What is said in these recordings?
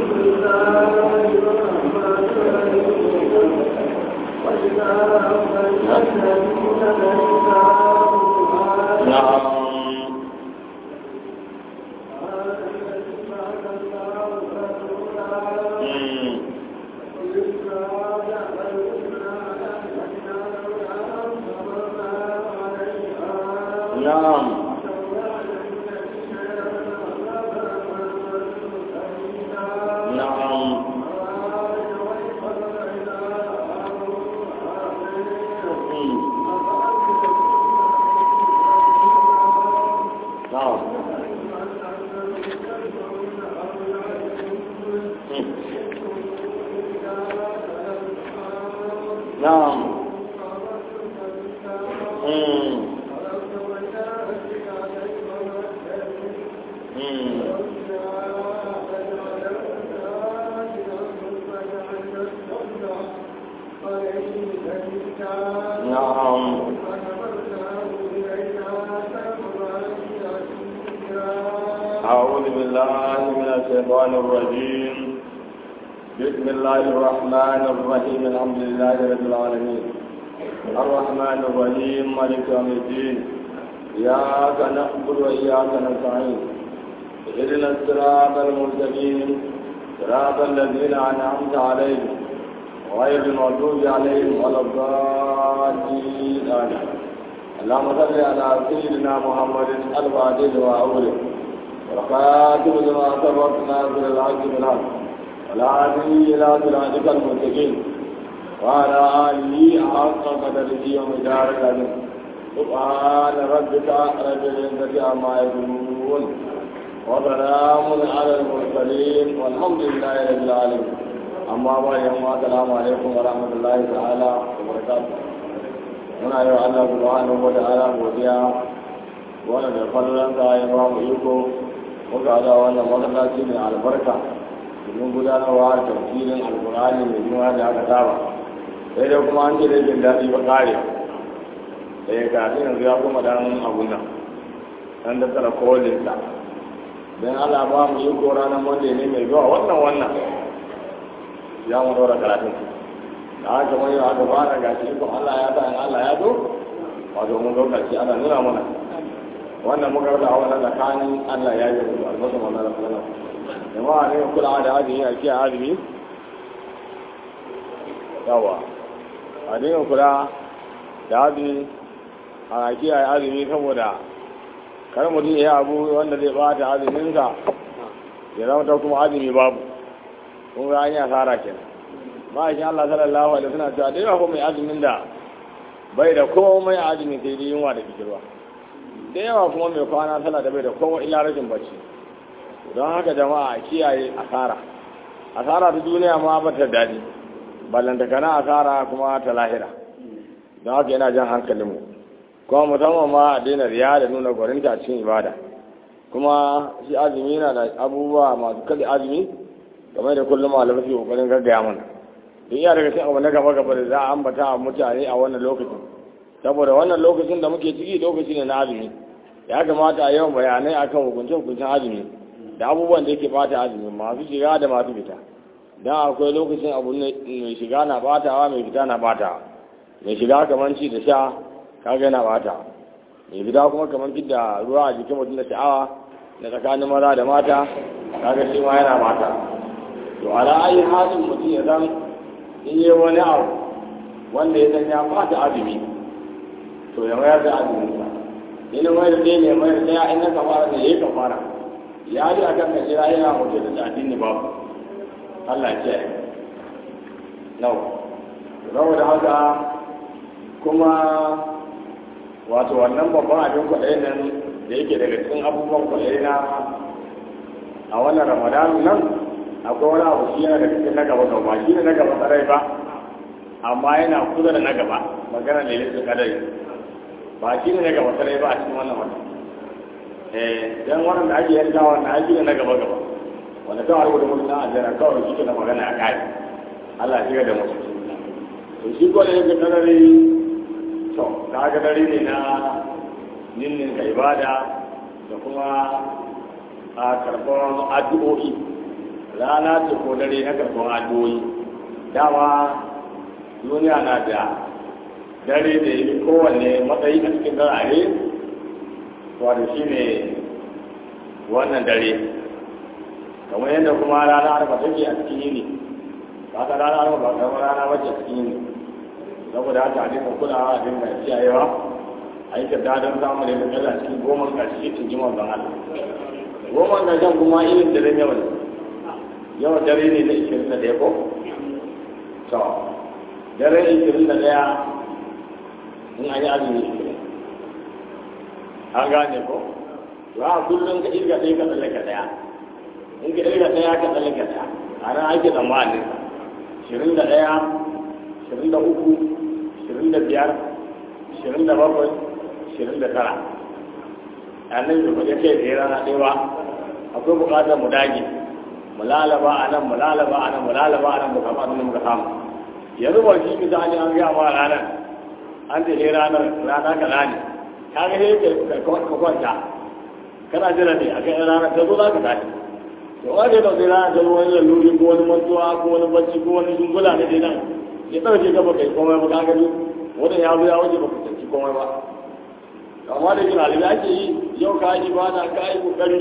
نعم مم. نعم نعم مم. نعم مم. نعم مم. مم. نعم أعوذ بالله من الشيطان الرجيم بسم الله الرحمن الرحيم الحمد لله رب العالمين الرحمن الرحيم مالك يوم الدين إياك نعبد وإياك نستعين اهدنا الصراط المستقيم صراط الذين أنعمت عليهم غير المغضوب عليهم ولا الضالين آمين اللهم صل على سيدنا محمد الفاتح وأوله والخاتم لما سبق ناصر الحق بالحق والهادي إلى صراطك المستقيم وعلى آله حق قدره ومدارك عليه سبحان ربك رب العزة عما يصفون وسلام على المرسلين والحمد لله رب العالمين أما بعد يوم السلام عليكم ورحمة الله تعالى وبركاته muna yau Allah subhanahu wa ta'ala godiya wanda da fallon sa ya ba mu iko muka da wannan masallaci mai albarka domin gudanarwa da tafsirin alkur'ani mai jima da aka saba sai dai kuma an ce da jin daɗi ba kare da ya gafi yanzu ya kuma dan abun nan dan da tsara kolin sa dan Allah ba mu iko ranar wanda ne mai zuwa wannan wannan ya mu dora karatun da haka wani aka fara ga shi ko Allah ya sa in Allah ya zo wato mun ga karshe ana nuna mana wannan muka rada a wannan tsakanin Allah ya yi da albarka wannan rasulullah jama'a ne kula da azumi a kiyaye azumi yawa a ne kula da azumi a kiyaye azumi saboda kar mutum ya yi abu wanda zai bata azuminsa ya zama ta kuma azumi babu kun ga an yi asara kenan ma'aikin Allah sallallahu alaihi wasallam cewa dai ko mai azumin da bai da komai azumi sai dai yunwa da kikirwa da yawa kuma mai kwana tana da bai da komai illa rashin bacci don haka jama'a kiyaye asara asara ta duniya ma ba ta daɗi ballanta kana asara kuma ta lahira don haka yana jan hankalinmu kuma musamman ma a daina riya da nuna gwarinta cikin ibada kuma shi azumi na da abubuwa masu kada azumi game da kullum malamai su kokarin gaggaya mana duk iya daga cikin abu na gaba gaba da za a ambata a mutane a wannan lokacin saboda wannan lokacin da muke ciki lokaci ne na azumi ya kamata a yawan bayanai akan hukunce hukuncen azumi da abubuwan da yake bata azumi masu shiga da masu fita dan akwai lokacin abu mai shiga na batawa mai fita na batawa mai shiga kamar ci da sha kaga yana batawa mai fita kuma kamar fidda ruwa a jikin mutum da sha'awa na tsakanin maza da mata kaga shi ma yana bata to ala ayi halin mutum ya san in yi wani abu wanda ya san ya fata azumi to ya mayar da azumin sa in mayar da ne mayar da ya in na kafara ne yayi kafara ya ji akan ka jira yana mutu da addini babu Allah ya ce nau saboda haka kuma wato wannan babban abin kwaɗayi nan da yake daga cikin abubuwan kwaɗayi na a wannan ramadanu nan akwai wani abu shi yana daga cikin na gaba gaba shi ne na gaba tsarai ba amma yana kusa da na gaba magana ne lissu kadari ba shi ne na gaba tsarai ba a cikin wannan wata eh dan wannan da ake yanka wannan aiki ne na gaba gaba wanda kawai rubuta mutum na aljanna kawai shi ke na magana a kai Allah ya shiga da mutum to shi ko da yake kadari to kaga dare ne na ninnin ka ibada da kuma a karɓar addu'o'i rana ce ko dare na karɓar addu'o'i dama duniya na da dare da yi kowanne matsayi a cikin darare wato shi ne wannan dare kamar yadda kuma rana arba take a cikin yini ba ka rana arba ba kamar rana wacce a cikin yini saboda haka a dinga kulawa a dinga kiyayewa a yi kyauta don samun da kalla cikin goma ƙarshe cikin jimar ban Allah goma ƙarshen kuma irin dare yawa ne yawa dare ne na ishirin da ɗaya ko to dare ishirin da ɗaya in an yi azumi ishirin an gane ko to a kullum ka irga ɗaya ka tsallaka ɗaya in ka irga ɗaya ka tsallaka ɗaya a nan ake tsammanin ishirin da ɗaya ishirin da uku ishirin da biyar ishirin da bakwai ishirin da tara annan da kwaje kai da rana ɗaya ba akwai buƙatar mu dage mu lalaba a nan mu lalaba a nan mu lalaba a nan mu kama abin da muka samu yanzu ba shi misali an gaya ma ranar an ce ranar rana kaza ne ka ga sai ka kwanta kana jira ne a kan ranar ta zo za ka tashi to wanda ya ɗauki ranar ta zo wani laluri ko wani mantuwa ko wani bacci ko wani dungula ne dai nan ya ɗauke ka baka yi komai ba ka gani wannan ya zo ya wuce baka tsanci komai ba amma da jira da ake yi yau ka yi ibada ka yi kokari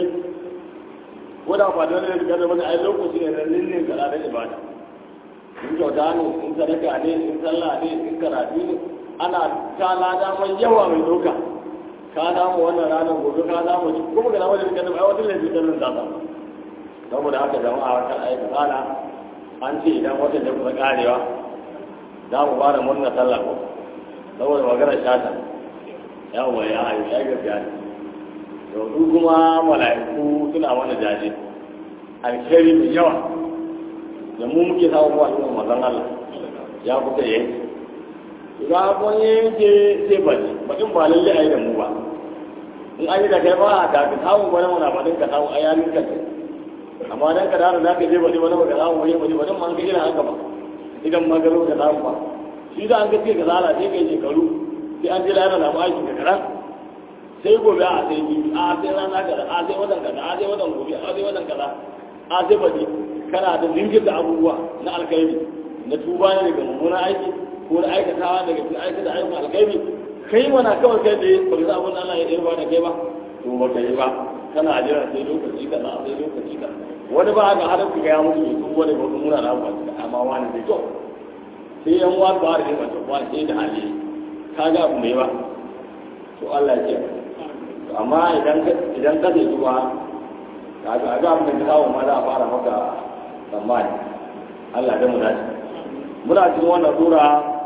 ko da ba dole ne ka zama ai lokaci ne na lillin ka da ibada in kyauta ne in sadaka ne in sallah ne in karatu ne ana ta lada mai yawa mai doka ka damu wannan ranar gobe ka damu shi kuma ga damu da kan ai wata lafi kan nan za ta saboda haka jama'a kan aika tsala an ce idan watan da kusa karewa za mu fara murna sallah ko saboda magana shata yawa ya ayu ya gaskiya ne to su kuma mala'iku suna mana jaje alkhairi mai yawa da mu muke samu wa al'umma mazan Allah ya kuka yanke ga kun yanke sai bace bakin ba lalle ayi da mu ba in an yi da kai ba da ka samu wani mana ba din ka samu ayanin ka amma dan ka dara za ka je bace wani ba ka samu wani bace ba dan ma an ga irin haka ba idan ma garo ka samu ba shi da an ga ce ka zara sai kai shekaru sai an ji lana na aiki ka karan sai gobe a sai biyu a sai rana kaza a sai watan kaza a sai watan gobe a sai watan kaza a sai baje kana da zingir da abubuwa na alkhairi na tuba ne daga mummunan aiki ko na aikatawa daga cikin aikata ayyukan alkhairi kai mana kawai kai da ba ka abin Allah ya ɗaya ba da kai ba to ba ka yi ba kana jira sai lokaci kaza sai lokaci kaza wani ba ga har ku ga ya mutu ne kuma wani ba muna na ba amma wani bai to sai yan wa ba da ba to wani sai da hali ka ga abu mai ba to Allah ya ce amma idan idan ka ce kuma ka ga ga mun da kawo ma za a fara maka tsammani Allah da mu dace muna cikin wannan sura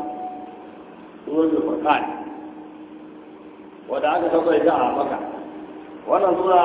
suratul furqan wanda aka sauka ita a maka wannan sura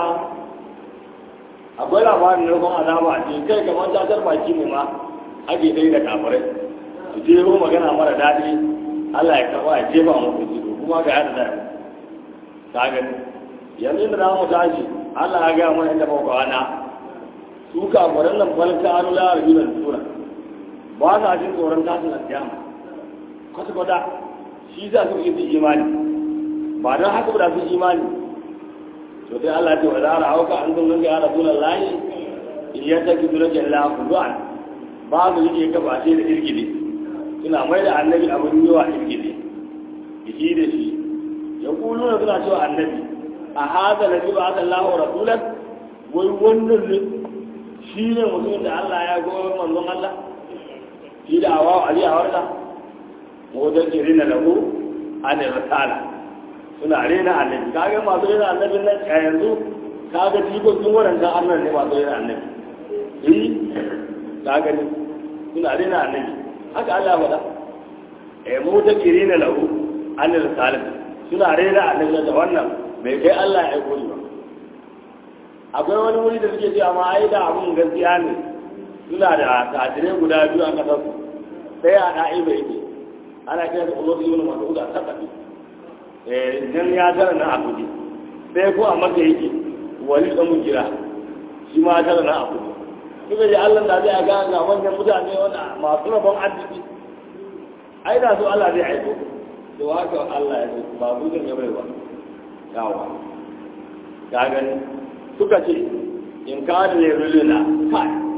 akwai labarin da kuma azaba a cikin kai kamar tatar baki ne ma ake dai da kafirai su jero magana mara daɗi Allah ya karɓa ya jefa musu jiro kuma ga yadda da ta gani yanzu da za mu tashi Allah ya gaya mana inda muka wana su kafiran nan balka an la rajulan sura ba sa jin tsoron tashin alkiyama kwata kwata shi za su yi imani ba don haka ba su imani to dai Allah ce wa za a hauka an zama ga rasulun layi in ya taki dole jalla kudu'an ba su yake kafa ce da irgide suna mai da annabi abin yawa irgide shi da shi ya kulu na suna cewa annabi a haza na ji ba aka lahu rasulan wai wannan ne shi ne mutum da Allah ya goyi manzon Allah shi da awa ali a warda wajen jiri na lahu an risala suna rena annabi kaga masu rena annabi nan a yanzu kaga jikon sun wadanda annan ne masu rena annabi eh kaga ne suna rena annabi haka Allah faɗa eh mu ta jiri na lahu an risala suna rena annabi da wannan bai kai Allah ya gori ba akwai wani wuri da suke cewa ma ai da abun gaskiya ne suna da tajirai guda biyu a kasar su sai a da'i bai ke ana kira da ulo ibn mas'ud a sakafi eh nan ya tara na akudi sai ko a maka yake wali da mun kira shi ma tara na akudi kuma da Allah da zai ga ga wannan mutane wanda masu rabon arziki ai da su Allah zai aiko to haka Allah ya ce ba gudun ya bai ba yawa ka gani suka ce in ka da ne ruluna kai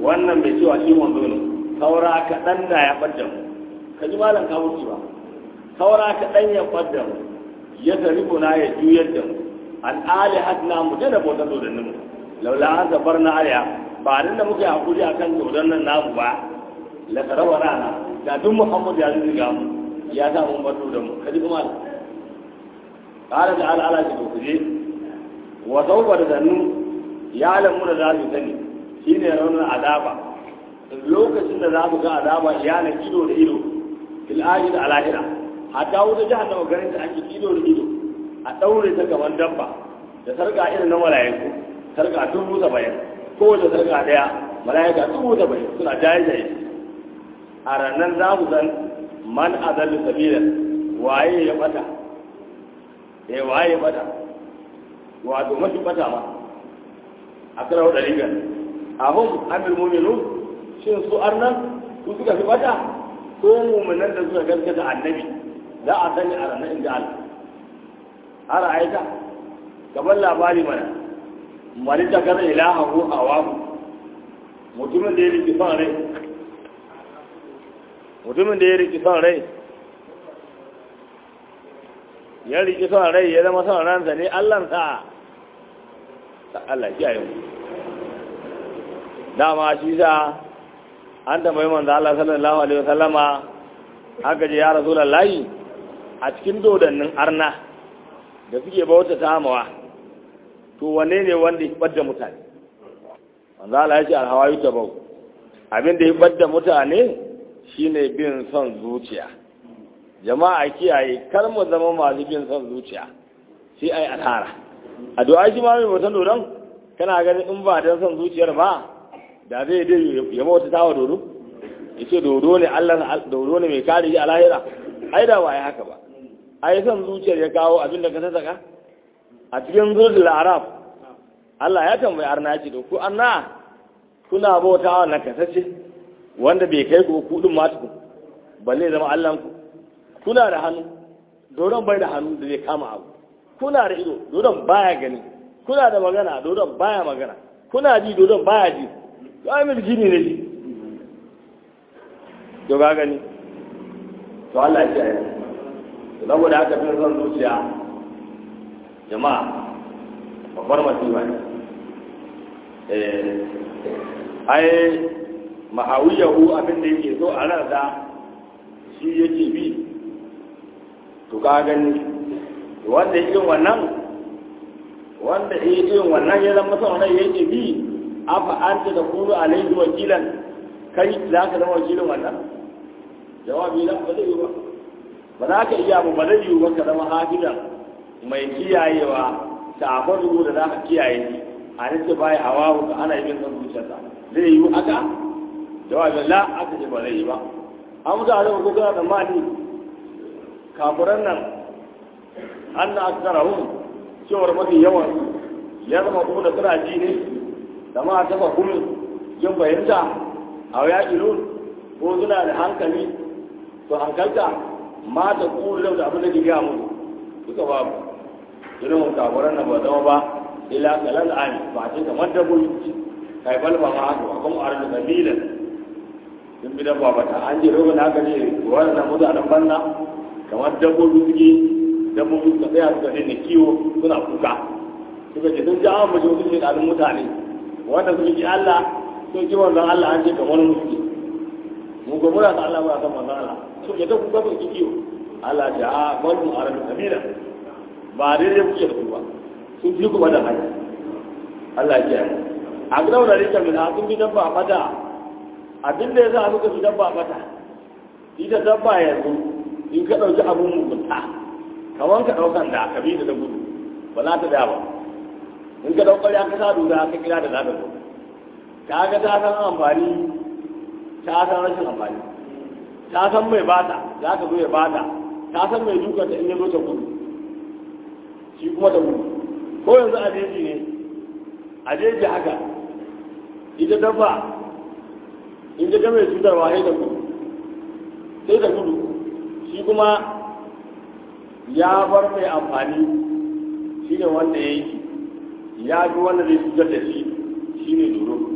wannan mai cewa shi manzo ne saura kaɗan da ya ɓadda mu ka ji malam ka wuce ba saura kaɗan ya ɓadda mu ya tariku na ya juyar da mu an ali hadna mu da bautar dodannin mu laula an zabar na aliya ba nan da muka yi hakuri akan dodannin namu ba la tarawa rana da duk muhammad ya zuga mu ya sa mun bar da mu ka ji kuma qala da ala ala ji ku je wa sawfa da zannu ya lamu da za su sani shine raunin azaba lokacin da za mu ga azaba iyana ido da ido fil ajil alahira hatta wuta jahannama garin da ake ido da ido a daure ta gaban dabba da sarka irin na mala'iku sarka dubu saba'in kowace sarka daya mala'ika dubu saba'in suna jaye jaye a ranar za mu san man azallu sabila waye ya bata eh waye ya bata wato mafi bata ma a kira wadda rigar ahun amir muminu shin su arnan su suka fi bata ko muminan da suka gaskata annabi za a sani a ranar inda Allah har aita gaban labari mana mali ta kada ilaha ko hawamu mutumin da ya riki son rai mutumin da ya riki son rai ya riki son rai ya zama son ransa ne allansa Allah ya yi dama shi sa an tambayi manzo Allah sallallahu alaihi wasallama aka je ya rasulullahi a cikin dodannin arna da suke bauta ta mawa to wane ne wanda ya bada mutane manzo Allah ya ce alhawayu tabau abin da ya bada mutane shine bin son zuciya jama'a kiyaye kar mu zama masu bin son zuciya sai ai alhara addu'a shi ma mai mutan dodon kana ganin in ba dan son zuciyar ba da zai dai ya bauta ta wa dodo ya ce dodo ne Allah dodo ne mai kare shi a lahira ai da waye haka ba ai son zuciyar ya kawo abin da ka saka a cikin zurdul arab Allah ya tambayi arna ce to ku anna kuna bauta wa nakasashe wanda bai kai ku kudin ma tuku balle zama Allah ku kuna da hannu dodon bai da hannu da zai kama abu kuna da ido dodon baya gani kuna da magana dodon baya magana kuna ji dodon baya ji ya yi jini ne ji to ga gani to Allah ya yi to saboda haka fin son zuciya jama'a babbar masifa ne eh ai mahawiyahu abin da yake so a ransa shi yake bi to ka gani wanda irin wannan wanda irin wannan ya zama son rai yake bi afa anta da kulu alaihi wakilan kai za ka zama wakilin wannan jawabi na ba zai yi ba ba za ka iya ba zai yi ba ka zama hafidan mai kiyayewa ta akwai da za ka kiyaye shi a nake baya hawa ka ana yi son zuciyarsa zai yi haka jawabin la aka ce ba zai yi ba an mutu a zama ko kana tsammani kafuran nan an na aksarahun cewar mafi yawan ya zama kuma da suna ji ne da ma ta fahimin yin fahimta a ya ilun ko suna da hankali to hankalta ma ta kuru da abin da ke gaya musu duka babu ilimin kafuran nan ba zama ba ila kalan ani ba ce kamar dabbobi kai balba ma haka ba kuma arzu kabilan sun bi dabba bata an je rogon haka ne wannan mutanen banza kamar dabbobi suke dabbobi suka tsaya suka daina kiwo suna kuka suka ce sun ji an mace wasu shekarun mutane wanda suke ji Allah sun ji wanzan Allah an ce kamar mu suke mu ga muna ta Allah muna san wanzan Allah suke ta kuka suke kiwo Allah ce a wani mu arabi kabila ba daidai kuke da su ba sun fi kuma da hanya Allah ya kiyaye a gidan da rika min sun bi dabba mata abin da ya sa suka fi dabba mata ita dabba yanzu in ka ɗauki abin mugunta kamar ka ɗaukan da ka bi da gudu ba za ta daya ba in ka ɗaukar ya ka sa duka ka kira da za ta zo ka ga ta san amfani ta san rashin amfani ta san mai bata za ka zo ya bata ta san mai dukan ta in ya zo ta gudu shi kuma ta gudu ko yanzu a jeji ne a jeji haka ita dabba in ta game cutarwa sai da gudu sai da gudu shi kuma ya bar mai amfani shi ne wanda ya yi ya fi wanda zai cutar da shi shi ne duro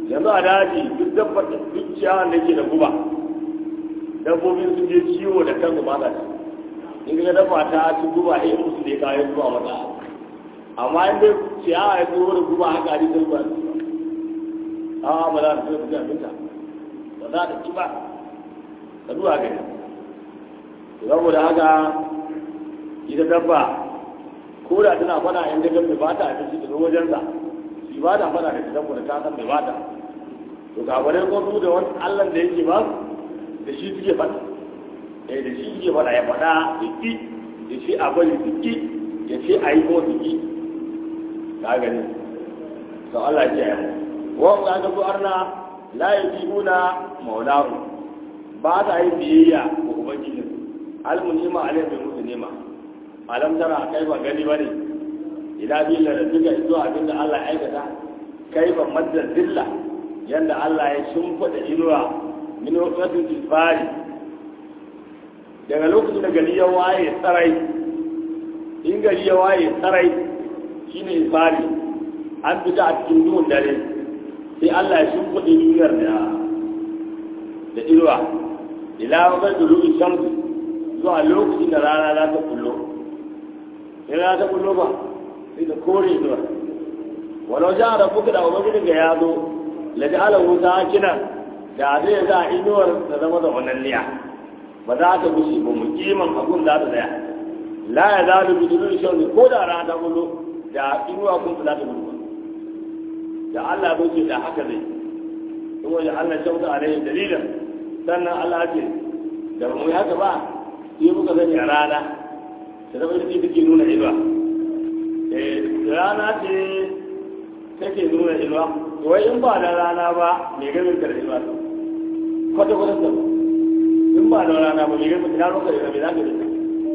yanzu a daji duk dabbar da duk ciyawan da ke da guba dabbobin sun je ciwo da kansu ba ta ci in ga dabba ta ci guba ya musu ne kayan zuwa mata amma in dai ciyawa ya tsoro da guba haka a jikin ba a ba za ta ci da abinta ba za ta ci ba ka zuwa gani saboda haka ita dabba ko da tana fada in ga dabba ba ta abinci daga wajensa shi ba ta fada da ita saboda ta san mai ba ta to ga bare ko su da wani allan da yake ba da shi suke fada eh da shi suke fada ya fada da ki ya ce a bari da ki ya ce a yi ko da ki ka gani to Allah ya yi wa ga ga su arna la yajibuna maulahu ba ta yi biyayya ga ubangijin almunima alayhi bi muslima alam tara kai ba gani bane ila billa da duka zuwa abin da Allah ya aikata kai ba madda zilla yanda Allah ya shimfida inuwa min waqtin isfari daga lokacin da gari ya waye tsarai in gari ya waye tsarai shine isfari an fita a cikin duhun dare sai Allah ya shimfida duniyar da da inuwa ila waqtin dulubi shamsi zuwa lokacin da rana za ta kullo in rana ta kullo ba sai ta kore zuwa walau ja da kuka da ubangiji ga ya zo la ja'ala wuta kina da zai za inuwar ta zama da wannan liya ba za ta gushi ba mu kiman abun za ta tsaya la ya za da bidulun shan ko da rana ta kullo da inuwa kun za ta kullo da Allah ya ce da haka zai in wani Allah shauta alaihi dalilan sannan Allah ya ce da ba mu yi haka ba sai muka sani a rana ta zama ita take nuna inuwa rana ce take nuna inuwa to wai in ba da rana ba mai gamin ka da inuwa ta kwata kwata ta in ba da rana ba mai gamin ka da inuwa mai za ka da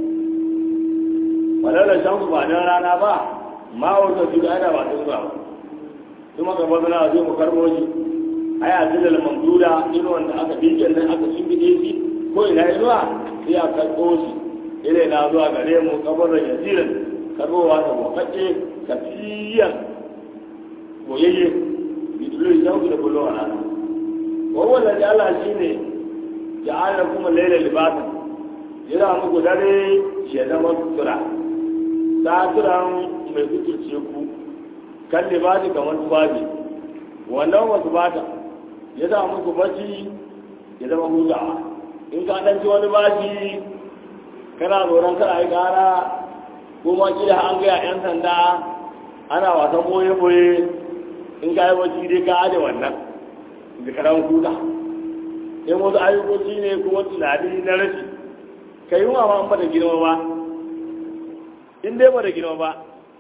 walaula shan ba da rana ba ma wata su da ana ba ta zuwa ba kuma ka bazana zai mu karbo shi ai a zilal mamduda inuwan da aka bike nan aka shimbide shi ko ina inuwa sai a karɓo shi ile na zuwa gare mu kabarin yasirin karɓowa ta makaɗe kafiyan boyayye bidulu shauki da kullum a rana wawan da Allah shi ne ja'ala kuma laila libasan yana muku dare ya zama sutura saturan mai suturce ku kan libasi kamar tubabi wannan wasu bata ya zama muku bacci ya zama hutawa in ka ɗanci wani bashi kana tsoron kada yi ƙara ko ma kila an gaya 'yan sanda ana wasan boye-boye in ka yi bacci dai ka aje wannan da karan kuka in wasu ayyukoci ne kuma tunani na rashi ka yi wa ma ba da girma ba in dai ba da girma ba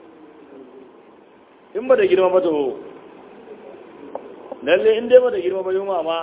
in ba da girma ba to lalle in dai ba da girma ba yunwa ma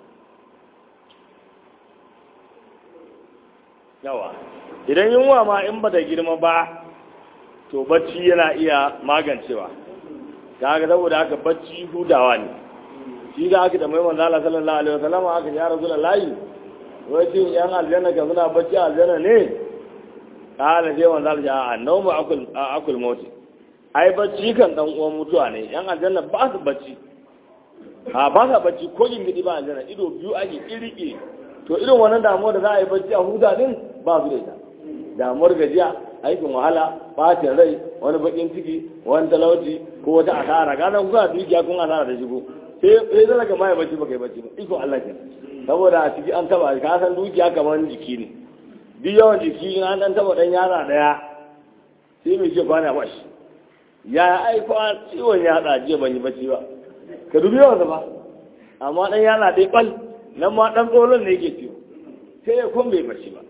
yawa idan yunwa ma in ba da girma ba to bacci yana iya magancewa ta ga saboda haka bacci hudawa ne shi da aka da mai manzo Allah sallallahu alaihi wasallam aka ya rasulullahi wai shi yan aljanna ka suna bacci aljanna ne kala sai manzo Allah ya annawmu akul akul mauti ai bacci kan dan uwan mutuwa ne yan aljanna ba su bacci a ba sa bacci ko yin gidi ba aljanna ido biyu ake kirike to irin wannan damuwar da za a yi bacci a huda din ba su da ita damuwar gajiya aikin wahala bacin rai wani bakin ciki wani talauci ko wata asara gane kuka dukiya kun asara da shigo sai sai zaka ga mai bacci baka yi bacci ba iko Allah ke saboda a ciki an taba ka san dukiya kamar jiki ne duk yawan jiki in an dan taba dan yara daya sai mai ce kwana ba shi ya aiko ciwon yatsa jiya ban yi bacci ba ka dubi yawan ba amma dan yara dai bal nan ma dan tsoron ne yake ciwo sai ya kun bai bacci ba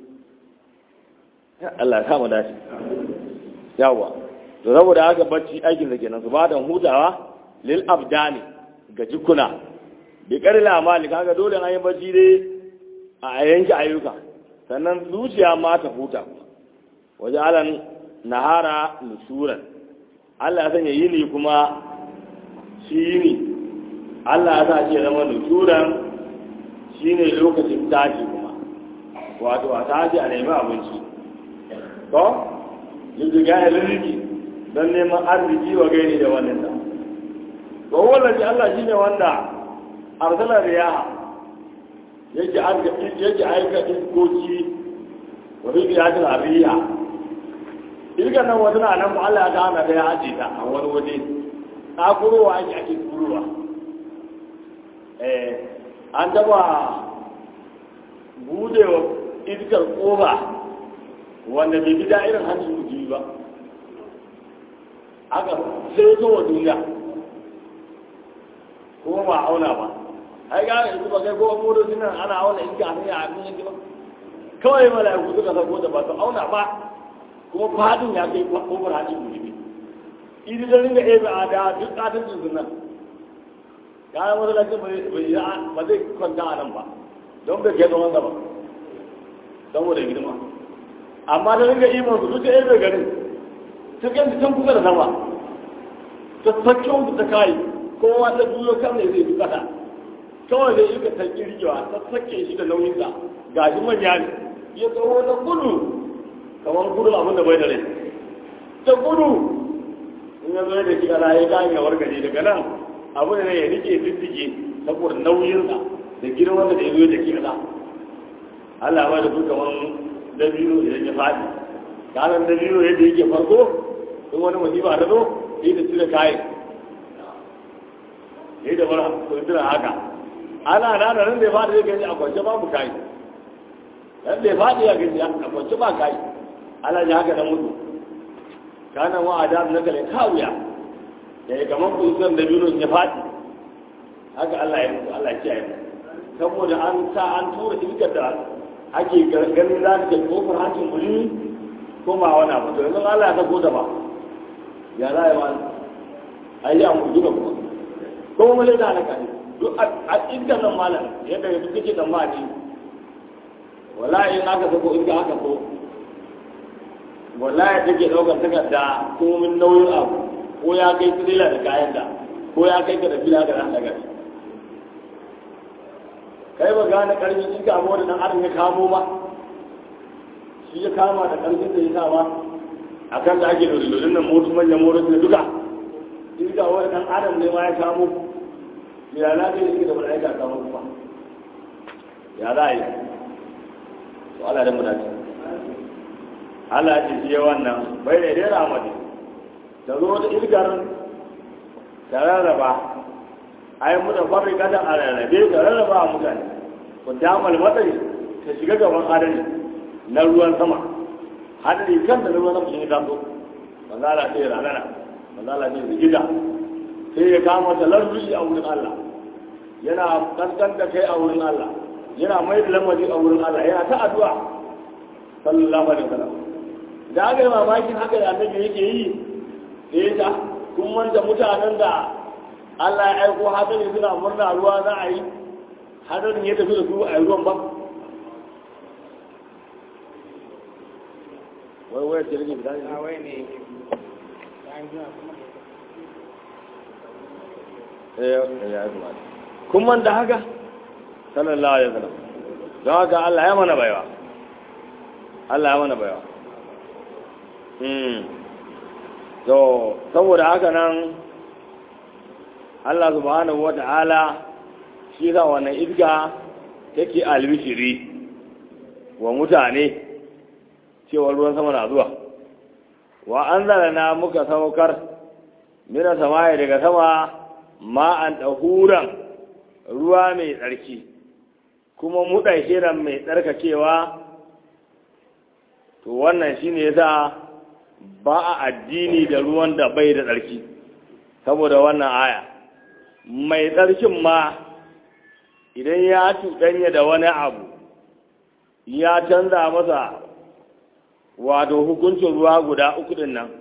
Allah ya kama dace yawa to saboda haka bacci aikin da kenan su ba da hutawa lil abdani ga jikuna bi karil amali kaga dole an yi bacci dai a yanke ayyuka sannan zuciya ma ta huta waje alan nahara nusuran Allah ya sanya yini kuma shi yini Allah ya sa shi zama nusuran shine lokacin tashi kuma wato a tashi a nemi abinci to yanzu ga ya laliki don neman arziki wa gaini da wannan da to wannan Allah shine wanda arsala riyaha yake yake aika iskoki wa bi yadin ariya irga nan wata na nan Allah ya hana da ya aje ta a wani waje ta kurowa ake ake kurowa eh an taba budewa iskar kofa wanda bai bi da'irin hannun mutum ba aka sai zo wa duniya kuma ba auna ba ai ga yanzu ba kai kowa motocin nan ana auna in ga hanyar abin yanki ba kawai mala'iku suka sako da ba su auna ba kuma fadin ya kai kofar hannun mutum idi da ringa ebe a da duk katin su nan kayan masallacin ba zai kwanta a nan ba don bai kai tsawon ba saboda girma amma da ringa iman su duka ebe garin ta ganta can kusa da sama ta sakkyon su ta kayi kowa ta juyo kan ne zai dukata kawai zai yi ka ta kirgewa ta sakke shi da nauyinsa ga shi manya ne ya tsawo da gudu kamar gudu abin da bai da rai ta gudu in ya zo da shi kana ya kayan yawar gari daga nan abu ne ya rike diddige saboda nauyinsa da girman da ya zo da ke kasa Allah ba da su kamar dabino idan ya faɗi kanan dabino yadda yake farko in wani musiba ta zo sai da cire kayan sai da bara ko tuna haka ana na da nan da ya faɗi zai gani a kwance babu kayi nan da ya faɗi ya gani a kwance ba kayi ana ji haka na mutu kanan wa adam na kale kawuya ya yi kamar kusan dabino ya faɗi haka Allah ya mutu Allah ya kiyaye saboda an sa an tura iskar da ake ganin za ta kai kofar hancin wuri ko ma wani abu to yanzu Allah ya sako da ba ya za ya wani ai ya mu duka kuma ko mu le da halaka ne duk a iskar nan malam yadda ya duk kake tsammani wallahi in aka sako iska aka so wallahi take daukar takarda ko min nauyin abu ko ya kai tirela da kayan da ko ya kai ka da fila da ran daga shi kai ba gane karfin in ka da dan adam ya kamo ba shi ya kama da karfin da ya sa ba a kan da ake lori lorin nan motu manyan motoci da duka in ka wani dan adam ne ma ya kamo ya na kai shi da mala'ika kamo kuma ya za a yi to Allah da mu dace Allah ya ce wannan bai da dai ramadi da zo da ilgar da rarraba ai mu da farri kada a rarrabe da rarraba a mutane ku damal matsayi ta shiga gaban adali na ruwan sama hadari kan da ruwan sama shi taso manzo Allah sai ranana manzo Allah sai gida sai ya kama talarruji a wurin Allah yana kankan da kai a wurin Allah yana mai da lamari a wurin Allah yana ta addu'a sallallahu alaihi wasallam da aka yi mamakin haka da annabi yake yi sai ta kun manta mutanen da Allah ya aiko hadari suna murna ruwa za a yi hadarin ya tafi da su a ruwan ba wai wai ce rage bidani a wai ne eh ya zama kun manta haka sallallahu alaihi wasallam don haka Allah ya mana baiwa Allah ya mana baiwa hmm to saboda haka nan Allah subhanahu wa ta'ala shi za wannan iska take albishiri wa mutane cewa ruwan sama na zuwa wa an na muka saukar mina samaye daga sama ma'an ɗahuran ruwa mai tsarki kuma muɗa shirin mai tsarkakewa to wannan shi ne za ba a addini da ruwan da bai da tsarki saboda wannan aya mai tsarkin ma idan ya cuɗanya da wani abu ya canza masa wato hukuncin ruwa guda uku din nan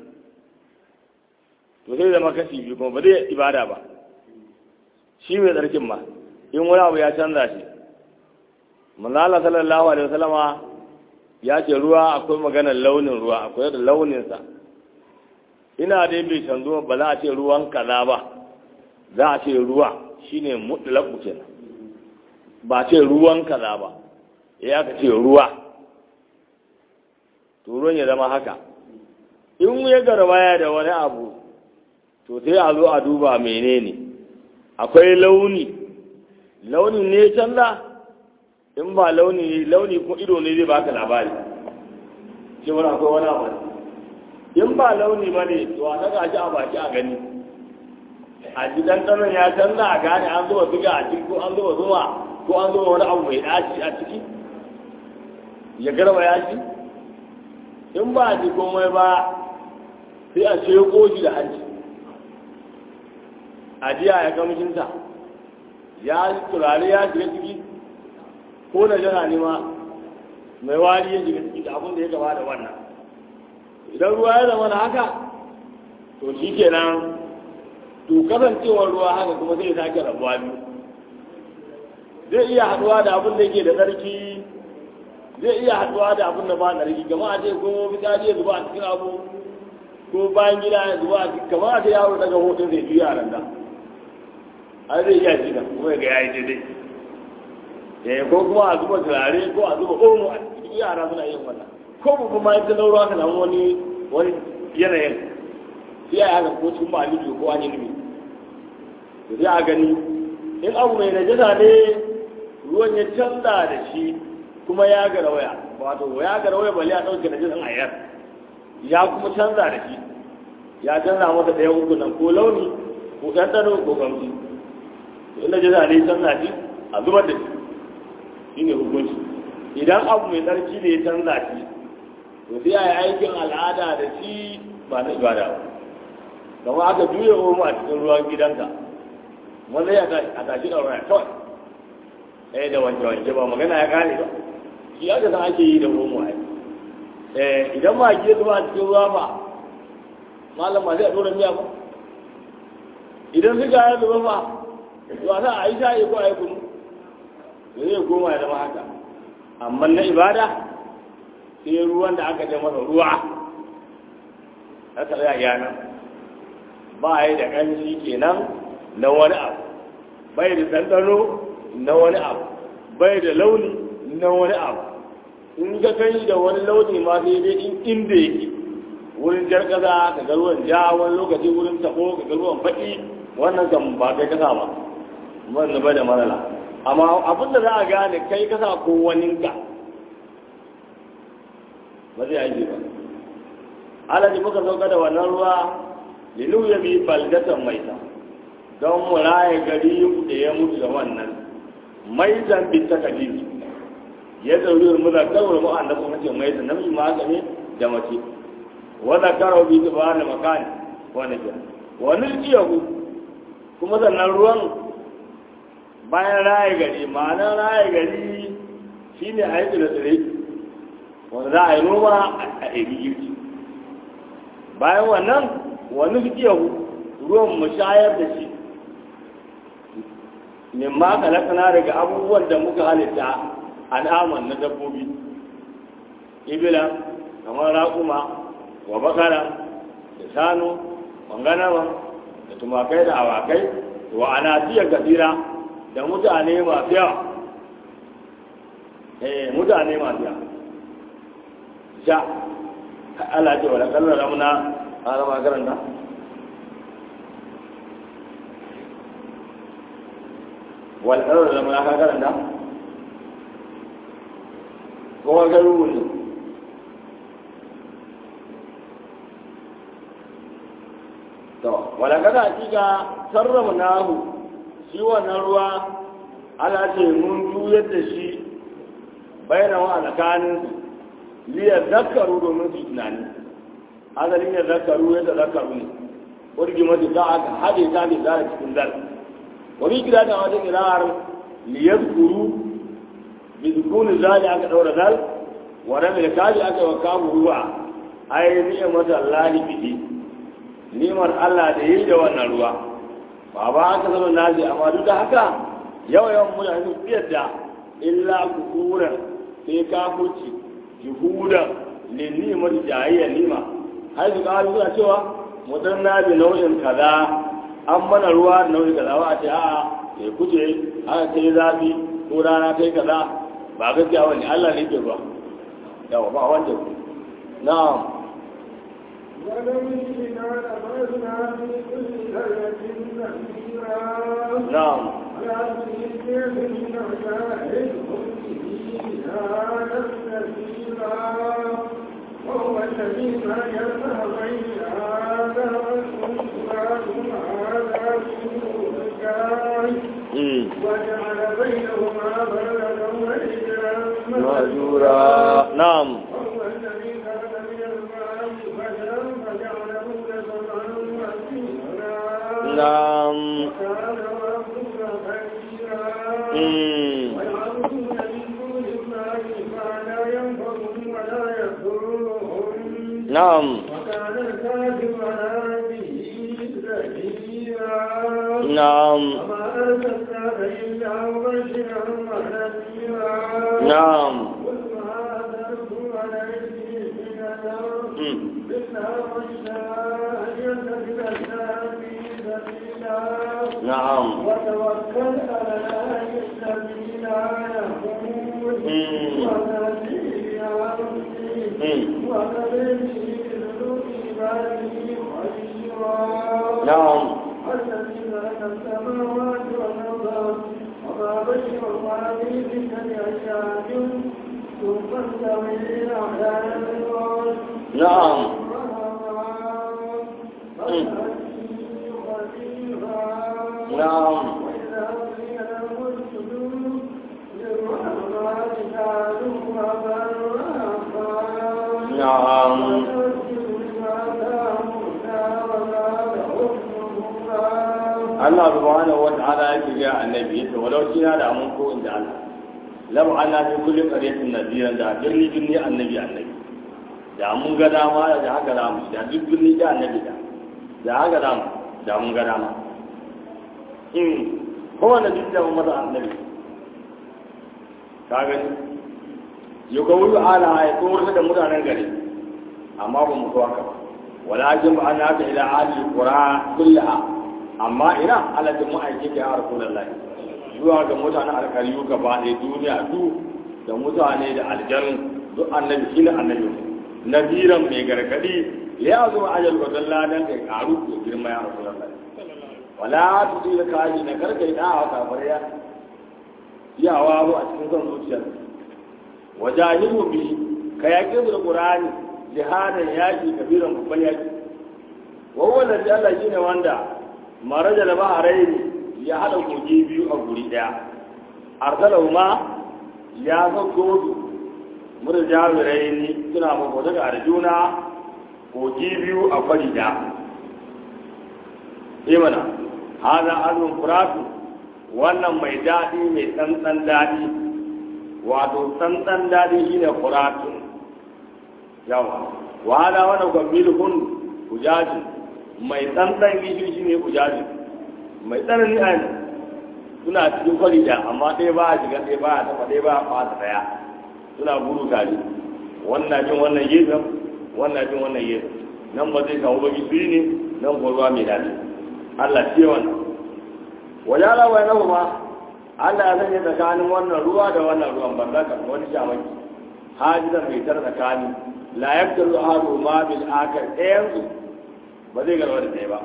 to sai zama kashi biyu kuma ba zai ibada ba shi mai tsarkin ma in wani abu ya canza shi manzala sallallahu alaihi wasallama ya ce ruwa akwai maganar launin ruwa akwai da launinsa ina dai bai canzo ba za a ce ruwan kaza ba za a ce ruwa shine mutlaku kenan ba ce ruwan kaza ba ya ka ce ruwa to ruwan ya zama haka in ya garbaya da wani abu to sai a zo a duba menene akwai launi launin ne canza in ba launi launi ko ido ne zai baka labari cewar akwai wani abu in ba launi ba ne to a daga shi a baki a gani a ji ɗanɗanon ya canza a gane an zuba suga a ciki ko an zuba zuma ko an zuba wani abu mai ɗaci a ciki ya garba ya ci in ba a ji komai ba sai a ce shi da hanci a jiya ya kamshinta ya turare ya shiga ciki ko da jana ne ma mai wari ya shiga ciki da abin da ya gaba da wannan idan ruwa ya zama na haka to shi kenan to kasancewar ruwa haka kuma zai sake rabuwa biyu zai iya haduwa da abin da yake da tsarki zai iya haduwa da abin da ba tsarki kamar a ce ko fitsari ya zuba a cikin abu ko bayan gida ya zuba a cikin kamar a ce yaro daga hotun zai juya a randa a zai iya shi kuma ya ga yayi daidai eh ko kuma a zuba turare ko a zuba omo a cikin yara suna yin wannan ko mu kuma ita na ruwa ka samu wani wani yanayin sai a haka ko cikin ba lido ko an yi nufi to sai a gani in abu mai najasa ne ruwan ya canza da shi kuma ya gara waya wato ya gara waya bale a ɗauke najasan ayar ya kuma canza da shi ya canza masa ɗaya uku nan ko launi ko ɗanɗano ko gamsi to in najasa ne canza shi a zubar da shi shi ne hukunci idan abu mai tsarki ne ya canza shi to sai a yi aikin al'ada da shi ba na ibada ba kama aka juya omo a cikin ruwan gidanka wanda ya a tashi da ruwa kawai eh da wanke wanke ba magana ya kare ba shi aka san ake yi da omo ai eh idan ma ke zuwa a cikin ruwa ba malam ma zai dora miya ba idan suka ya zuba ba to a sa a yi sha'i ko a yi kunu da zai koma ya zama haka amma na ibada sai ruwan da aka ce masa ruwa haka zai yana ba yi da ƙanshi kenan na wani abu bai da ɗanɗano na wani abu bai da launi na wani abu in ka kai da wani launi ma sai dai in inda yake wurin jar kaza ka ga ruwan ja wani lokaci wurin tabo ka ga ruwan faɗi wannan kan ba kai kasa ba wannan bai da matsala amma abin da za a gane kai kasa ko waninka ba zai aiki ba alaji muka sauka da wannan ruwa lilu ya bi baldatan maita don mu raye gari da ya mutu da wannan maitan bi ta kadiri ya zauri mu da kawai mu an da kuma ce maita namiji ma haka ne da mace wa zakara bi tibana makani wannan ke wani iyahu kuma sannan ruwan bayan raye gari ma'anar raye gari shine a yi tsire-tsire wanda za a yi noma a iri girki bayan wannan wani fikiyahu ruwan mu shayar da shi min ma kalakana daga abubuwan da muka halitta al'aman na dabbobi ibila kamar raƙuma wa bakara da shanu wanganama da tumakai da awakai wa anasiyar kasira da mutane masu yawa eh mutane masu yawa sha Allah ce wala kallon ramuna a rama karanta wala kallon ramuna ka karanta kuma ga rubutu to wala kada hakika sarrafa nahu shi wannan ruwa Allah ce mun juyar da shi bainawa a tsakaninsu liya zakaru domin su tunani azalin ya zakaru ya da zakaru ne wani mata za a haɗe ta ne zara cikin zal wani gida da wata kira'ar liyar kuru bi dukuni zali aka ɗaura zal wa rami da kaji aka wa kamu ruwa ai ni'ar mata Allah bihi ni'mar Allah da yi da wannan ruwa ba ba aka zama nazi amma duk da haka yawa yawan mutane su yadda illa kukuran sai kafurci juhudan linnimar jayayyar nima har su kawo suna cewa mutum na bi nau'in kaza an mana ruwa da nau'in kaza ba a ce a'a ya kuce aka kai zafi ko rana kai kaza ba gaskiya wani Allah ne ke ruwa yawa ba wanda na'am ولو شئنا لبعثنا في كل قرية نذيرا na'am ولكن الكافرين جاهدهم به جهادا كثيرا وهو الذي مرج بين هذا والأنصار هذا الكاي mm وجعل بينهما بلدا وحجرا majura na'am وهو الذي خلق من الماء بشرا فجعله نسبا وسيرا na'am وكان ربك خبيرا mm ويعبدون من دون الله ما لا ينفعهم ولا يضرهم na'am وكان الكافر على ربه ظهيرا na'am وما أرسلناك إلا مبشرا ونذيرا na'am قل هذا عليه من الأرض mm إلا من شاء أن يتخذ سبيلا na'am وتوكل على الذي لا يموت Mm. والذي يعصي mm والذي يذل عباده خيرا na'am الذي خلق السماوات والأرض وما بينهما في ستة أيام ثم استوي على العرش na'am na'am na'am Allah subhanahu wa ta'ala yake ga annabi yace walau kina da amun ko inda Allah lam ana fi kulli qaryatin nadiran da birni birni annabi annabi da mun ga dama da haka da mu da duk birni da annabi da da haka da mu da mun ga dama in kowane duk da mun masa annabi ka gani yau ga wuri ala ya tsohon da mutanen gari amma ba mu so haka ba walakin ba ana ta ila ahli qura kullaha amma ina alatin mu aike ga rasulullahi zuwa ga mutanen alkariyu gaba ɗaya duniya du da mutane da aljanu duk annabi shi ne annabi nabiran mai gargadi ya zo ajal wa dalladan kai karu ko girma ya rasulullahi wala tudil kaji na karkai da wa kafariya yawa a cikin son zuciyar wajahidu bi ka yaƙi da qur'ani jihadan yaƙi kabiran babban yaƙi wa huwa alladhi Allah shine wanda maraja da baharaini ya hada kogi biyu a guri daya arsalahu ma ya sauko su murjawiraini suna mako daga arjuna kogi biyu a kwari da imana hada azun furatu wannan mai daɗi mai tsantsan daɗi wato tsantsan daɗi shine furatun yawa wa hada wannan gwamnilhun kujaji mai tsantsan gishi shine kujaji mai tsanani a suna cikin kwari da amma ɗaya ba a shiga ɗaya ba a taɓa ɗaya ba a fata ɗaya suna gudu tare wannan jin wannan gefen wannan jin wannan gefen nan ba zai samu baki su ne nan ko ruwa mai daɗi Allah ce wannan wajala wa yana ma Allah ya sanya tsakanin wannan ruwa da wannan ruwan ban zaka wani shamaki hajizan mai tar tsakani la yabdalu ahadu ma bil akar ɗayan su ba zai garba da ɗaya ba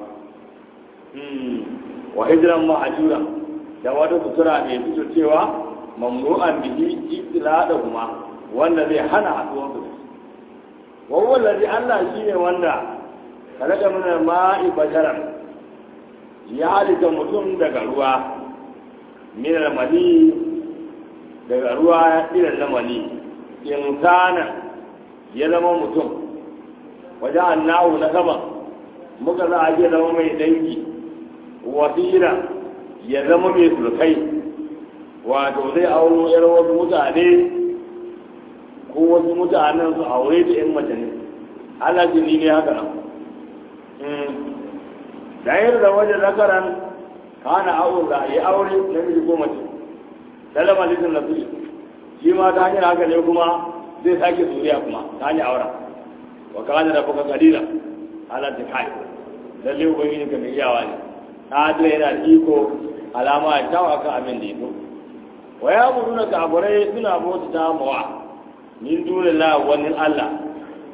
wa hijiran ma'ajura da wata sutura mai fito cewa mamnu'an bihi ibtila da kuma wanda zai hana haɗuwar su wa huwa allazi Allah shine wanda khalaqa min al-ma'i basharan ya halitta mutum daga ruwa min al-mani daga ruwa irin na mani insana ya zama mutum wajen annahu na sama muka za a zama mai dangi wasira ya zama mai sulkai wato zai auro yar wasu mutane ko wasu mutanen su aure da yan mace ne Allah jini ne haka nan dayar da waje zakaran kana aure da ya aure na miji ko mace salama lisan na suyi shi ma ta hanyar haka ne kuma zai sake zuriya kuma ta hanyar auren wa kana da baka kalila ala ta kai lalle ubangiji ka mai iyawa ne ta da yana da iko alama ya tawa kan abin da ya so wa ya buru na kafirai suna bauta ta mawa min dole la wani Allah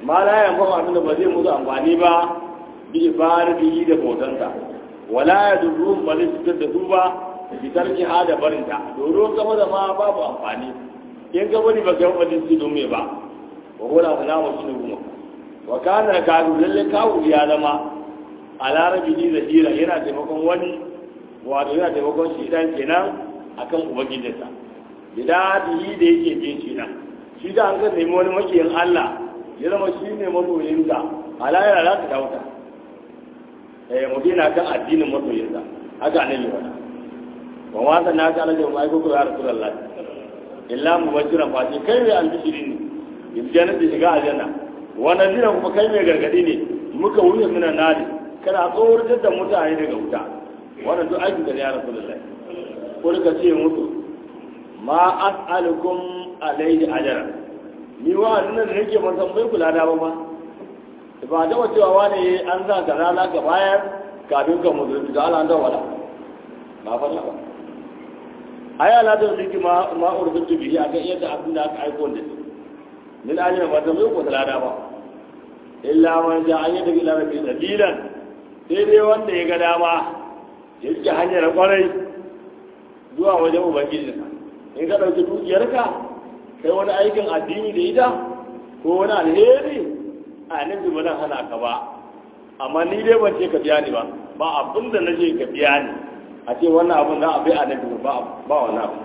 ma la yanfa abin da ba zai musu amfani ba bi ibadatihi da bautansa wala yadurruhum ba zai cutar da su ba bi tarki ha da barinta doron gaba da ma babu amfani in ka bari ba ka yi wadin su don me ba wa hura su namu shi ne kuma wa kana kazu lalle kawu ya zama a larabi ni da hira yana taimakon wani wato yana taimakon shi dan kenan akan ubangijinsa bidadihi da yake bin shi nan shi da an kan nemi wani makiyin Allah ya zama shi ne masoyinsa alayar za ta dauka eh mutum yana kan addinin masoyinsa haka annabi wani wa ma sanna ka alaji wa aiko ya rasulullahi illa mubashiran fa ce kai mai albishiri ne bil jannati shiga aljanna wa nadira kuma kai mai gargadi ne muka wuce mina nari kana tsoratar da mutane daga wuta wannan duk aikin da ya rasulullahi ko ka ce mutu ma as'alukum alayhi ajra ni wa nan da nake ban san bai kula da ba ma ba da cewa wani an sa ka rana ka bayar kafin ka mutu da Allah da wala ba fa ba aya la da ziki ma ma urdutu bihi akan yadda abin da aka aiko da shi min ajra ba ta bai ko da ba illa man ja an yadda ila rabbi sabilan sai dai wanda ya ga dama yake hanyar kwarai zuwa wajen ubangijinsa in ka ɗauki dukiyarka kai wani aikin addini da ita ko wani alheri a nufi ba zan hana ka ba amma ni dai ban ce ka biya ni ba ba abin da na ce ka biya ni a ce wannan abin za a bai a nufi ba ba wani abu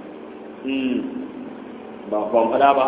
ba ban fada ba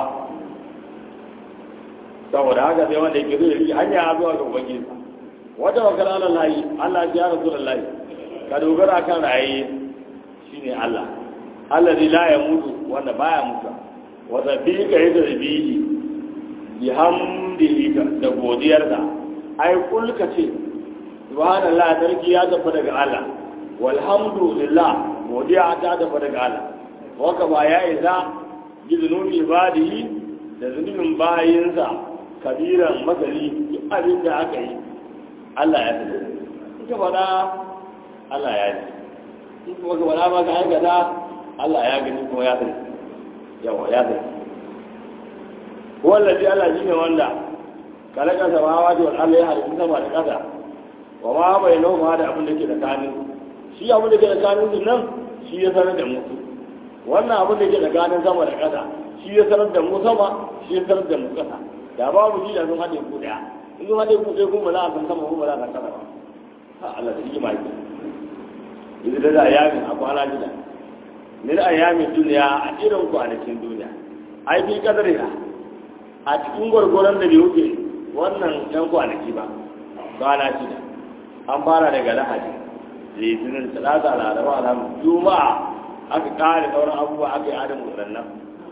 saboda haka sai wanda yake zai rike hanya zuwa ga ubangiji wata wakar Allah layi Allah ya rasu da layi ka dogara kan raye shine Allah allazi la yamutu wanda baya mutuwa wa zabika yadda bihi bi hamdihi da godiyarsa ai kulka ce subhanallah sarki ya tafi daga Allah walhamdulillah godiya ta tafi daga Allah waka ba ya isa bi zunubi ibadihi da zunubin bayinsa kabiran masali duk abin da aka yi Allah ya tafi ita faɗa Allah ya ji in kuma ka faɗa ba ka aikata Allah ya gani kuma ya sani yawa ya sani wallazi Allah shine wanda kalaka samawati wal ardi ya halitta sama da ƙasa wa ma bainahu ma da abin da ke tsakanin shi abin da ke tsakanin su nan shi ya sanar da mu wannan abin da ke tsakanin sama da ƙasa shi ya sanar da mu sama shi ya sanar da mu ƙasa da babu shi da sun haɗe ku daya in sun haɗe ku ɗaya kuma za a san sama kuma za a san ƙasa ba ha Allah da hikima yake idan da yamin a kwana shida min ayyamin duniya a irin kwanakin duniya ai bi kadariha a cikin gwargwaron da bai wuce wannan yan kwanaki ba kwana shida an fara daga lahadi litinin talata laraba alhamdu juma'a aka kare sauran abubuwa aka yi adam waɗannan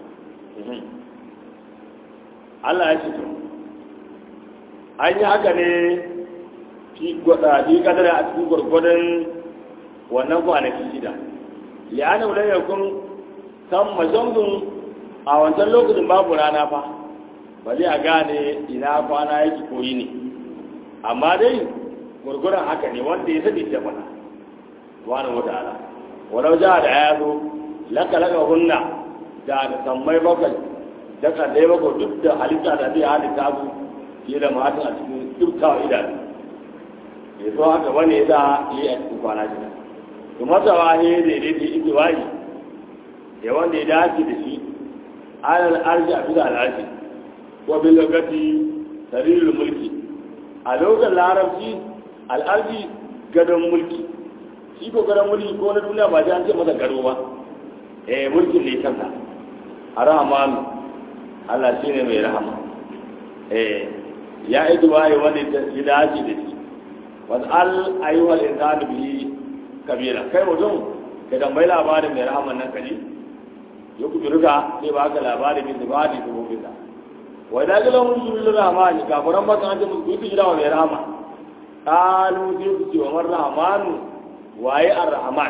Allah ya ce to an yi haka ne fi kadari a cikin gwargwadon wannan kwanaki shida li'ana lam yakun tamma shamsun a wancan lokacin babu rana fa ba zai a gane ina kwana yake koyi ne amma dai gurguran haka ne wanda ya sani da mana wani wata ala walau ja da ya zo laka laka hunna da da sammai bakwai da kaddai bakwai duk da halitta da zai halitta su fiye da mata a cikin dukkan idanu ya zo haka wani da yi a cikin kwana shida kuma tawa ne daidai da ike wayi da wanda ya dace da shi alal arji a bisa al'arji wa bil lugati sarirul mulki a lokacin larabci al'arji gadon mulki shi ko gadon mulki ko na duniya ba an ce masa gado ba eh mulkin ne kansa arhamanu Allah shine mai rahama eh ya idu wayi wanda ya dace da shi was'al ayyuhal insanu bihi kabira kai mutum ka tambayi labarin mai rahaman nan kaji ya ku turka sai ba ka labarin min zibadi da gobe da wa idan ga lahum sulul rahmani kafiran maka an ce musu ku jira wa mai rahama qalu sai ku ce wa man rahmanu waye ar-rahman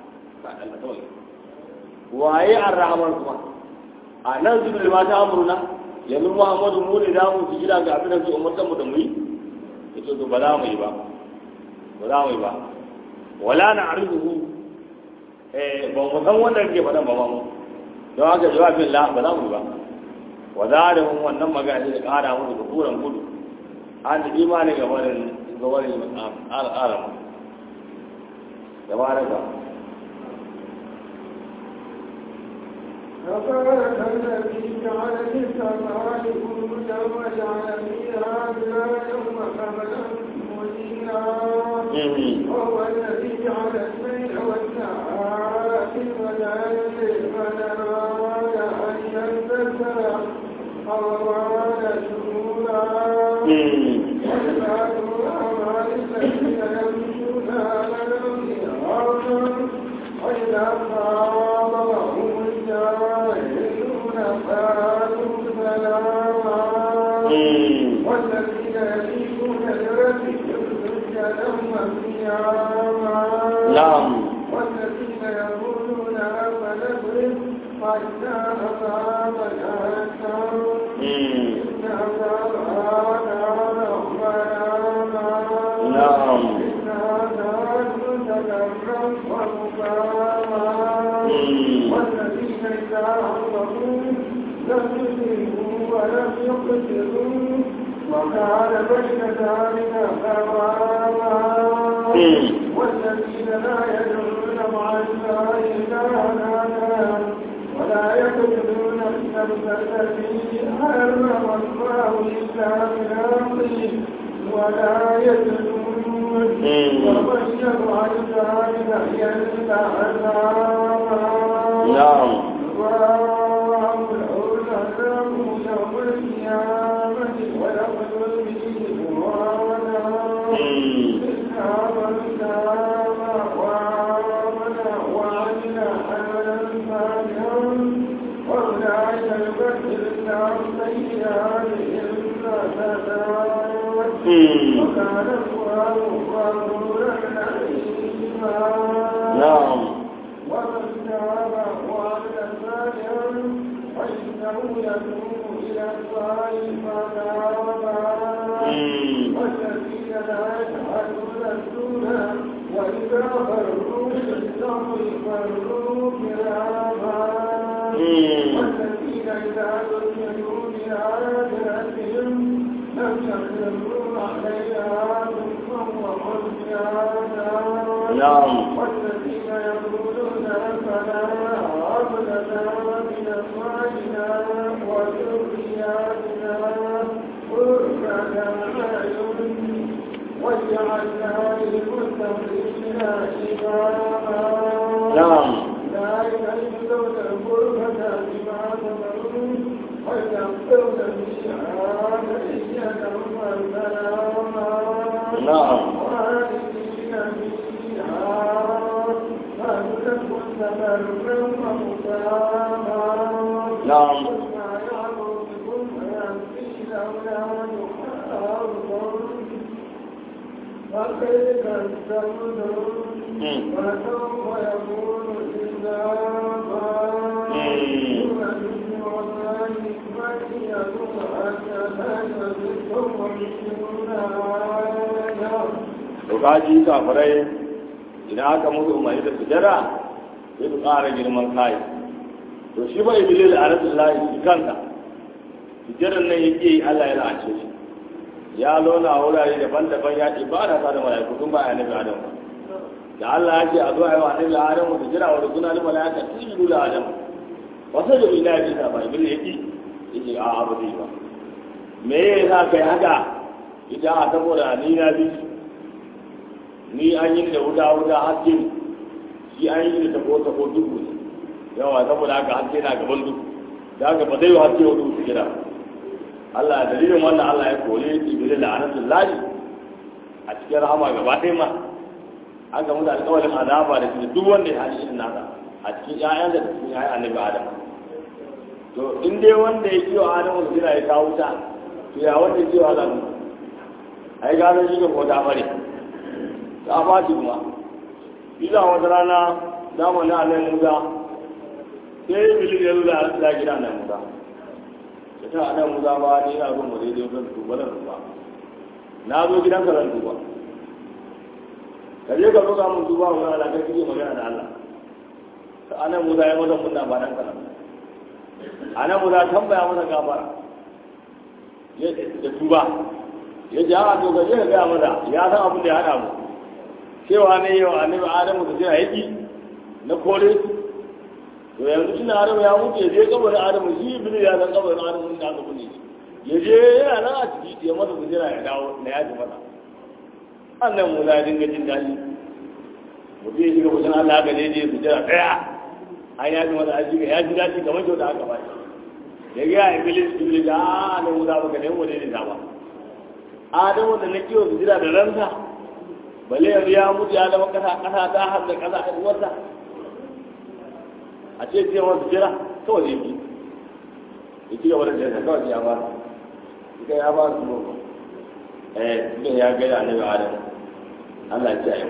waye ar-rahman kuma a nan sulul ma ta amurna yanzu muhammadu mu ne da mu su jira ga abin da su umartan mu da mu yi ita to ba za mu yi ba ba za mu yi ba wala na arzuhu eh ba mu san wanda ke faɗan ba mu don haka jawabin la ba za mu yi ba wa zalihum wannan magana da kara musu da kuran gudu an da imani ga barin ga barin al'aram tabaraka تبارك الذي جعل في السماء بروجا وجعل فيها سراجا وقمرا منيرا وهو الذي جعل الليل والنهار وجعل الليل والنهار أن ينتشر أرواح شهورا وعباد الرحمن الذين يمشون على الأرض وإذا خاطبهم الجاهلون قالوا سلاما والذين يبيتون لربهم سجدا وقياما نعم والذين يقولون ربنا اغفر عنا عذاب جهنم إن عذابها كان غراما نعم إنها كانت مستقرا ومقاما والذين إذا أنفقوا لم يسرفوا ولم يقتلوا وكان بين ذلك قواما والذين لا يدعون مع الله إلها آخر ولا يقتلون النفس التي حرم الله إلا بالحق ولا يزنون ومن يفعل ذلك يلقى عذابا نعم الله له العذاب يوم القيامة ويقتل به مرادا إسحاق الكتاب وآمن وعمل عملا صالحا وأولئك يبدل الله سيئاتهم حسنات وكان الله غفورا رحيما نعم ومن تاب وعمل صالحا فإنه يتوب إلى الله متابا والذين لا يشهدون الزور وإذا فروا بالصبر فروا كراما والذين إذا ذكروا بآيات ربهم لم يخروا عليها ثم وعصيانا نعم والذين يقولون ربنا هب لنا من ازواجنا وذرياتنا قرة اعين واجعلنا للمتقين اماما نعم ذلك يجزون الغرفة بما صبروا ويغفرون فيها تحية وسلاما نعم خالدين فيها فهدى مستمرا ومقاما نعم ما يعمر بكم ربي لولا دعاؤكم فكيف تستمدون وسوف يكون لزاما يمن والله من يدعو حتى ثم يشركون آية to kaji kafirai idan aka musu umarni da sujada sai su ƙara girman kai to shi ba iblis a rasul lahi shi kanka sujadan nan yake yi Allah ya la'ace shi ya lona a wurare daban-daban ya ce ba na da mala'iku tun ba ya nabi adam ba da Allah ya ce a zo a yi wa annabi adam da jira wa suna da mala'ika sun yi da adam wasu da ila ya bisa ba iblis yake yake a abu zai ba me ya sa kai haka ita a saboda ni na bi ni an yi da wuta wuta haske ne shi an yi da tabo tabo duhu ne yawa saboda haka haske na gaban duhu da haka ba zai yi haske wa duhu su gida Allah dalilin wannan Allah ya kore Jibril da anatul lahi a cikin rahama gaba ɗaya ma an gamu da alƙawarin azaba da shi duk wanda ya hali irin nasa a cikin ƴaƴan da cikin ƴaƴan annabi Adam to in dai wanda ya kiwa Adamu su gida ya kawo wuta to ya wanda ya kiwa Adamu ai gano shi ga ko ta bare ta fashi kuma iza wata rana zamanin annan musa sai yi bilis ya zuwa a tsira gida annan musa da ta annan musa ba ni ina zuwa mu daidai zan tuba zan tuba na zo gidan ka zan tuba ka je ka roƙa mun tuba wa Allah ka kike magana da Allah ta annan musa ya mata munna ba dan kana a nan mu za tambaya masa gafara da tuba ya ji a to gaje ka gaya masa ya san abin da ya hada mu cewa ne yau annabi adamu da jira yaki na kore su to yanzu tunda adamu ya mutu ya je kabarin adamu shi ibnu ya san kabarin adamu da aka bunne shi ya je yana nan a ciki ya masa kujera ya dawo na yaji masa annan mu za dinga jin daɗi mutum ya shiga mutum Allah ga daidai kujera ɗaya an yaji masa an shiga ya ji daɗi kamar kyauta aka ba shi ya ga ya iblis iblis da a nan mu za baka ne mu ne da ba adamu da na kiwo kujera da ranta bale yanzu ya mutu ya zama kasa kasa ta har da kasa a wata a ce ce wasu jira kawai ne bi ya ci gaba da jira kawai ya ba ita ya ba su mu eh ne ya ga da annabi adam Allah ya ce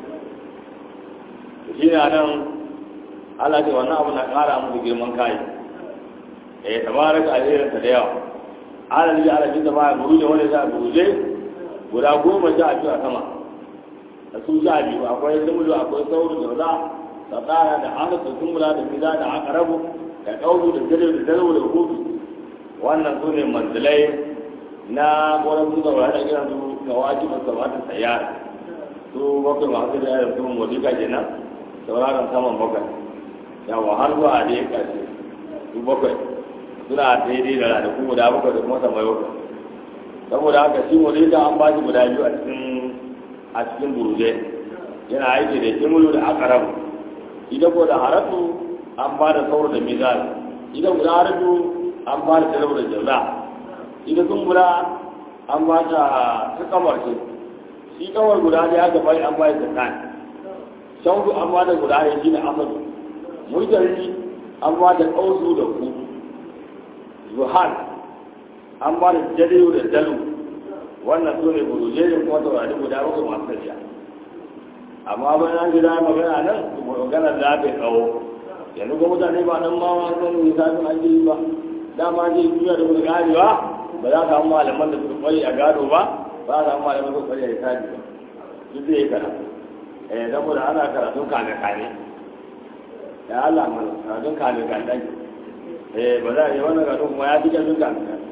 shi ne nan Allah ce wannan abu na kara mu girman kai eh tabaraka alherin ta da yawa Allah ya ala bin da ba guruje wanda za guruje guda goma sha biyu a sama da su sha biyu akwai zumulu akwai sauru da za da tsara da hana da kumbula da miza da akarabu da kauru da jale da dalwa da hudu wannan su ne manzilai na ƙoran su da wani kiran su ga wajibin sabata sayar su bakwai masu da yadda su modika kenan sauraron saman bakwai yawa har zuwa da ya ƙarshe su bakwai suna daidai da ranaku guda bakwai da kuma samai bakwai saboda haka shi modika an ba shi guda biyu a cikin a cikin buruje yana aiki da kimulu da akarabu ita ko da haratu an ba da sauro da mizan ita guda haratu an ba da talabu da jaza ita kumbura an ba ta ta kamar ce shi kamar guda ne aka bai an ba da zakan shaudu an ba da guda ne shi da amadu mujari an ba da kausu da ku zuhan an ba da jaliyu da dalu wannan su ne buruje ne kuma taurari guda bakwai masu tafiya amma bayan an gida magana nan magana da ta tsawo yanzu ko mutane ba nan ma ma san misalin an yi ba dama je duniya da kuma ganewa ba za ka samu malaman da suka kwari a gado ba ba za ka samu malaman da suka kwari a hisabi ba duk zai yi karatu eh saboda ana karatun kane kane ya Allah mana karatun kane kane eh ba za a yi wannan karatun kuma ya fi karatun kane kane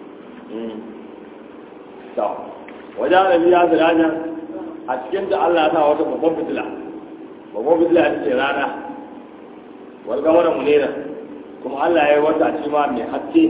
to wajen rabi ya zirajen a cikin da Allah ta wata babban fitila babban fitila ta ce rana walga wani munera kuma Allah ya yi wata shi ma mai haske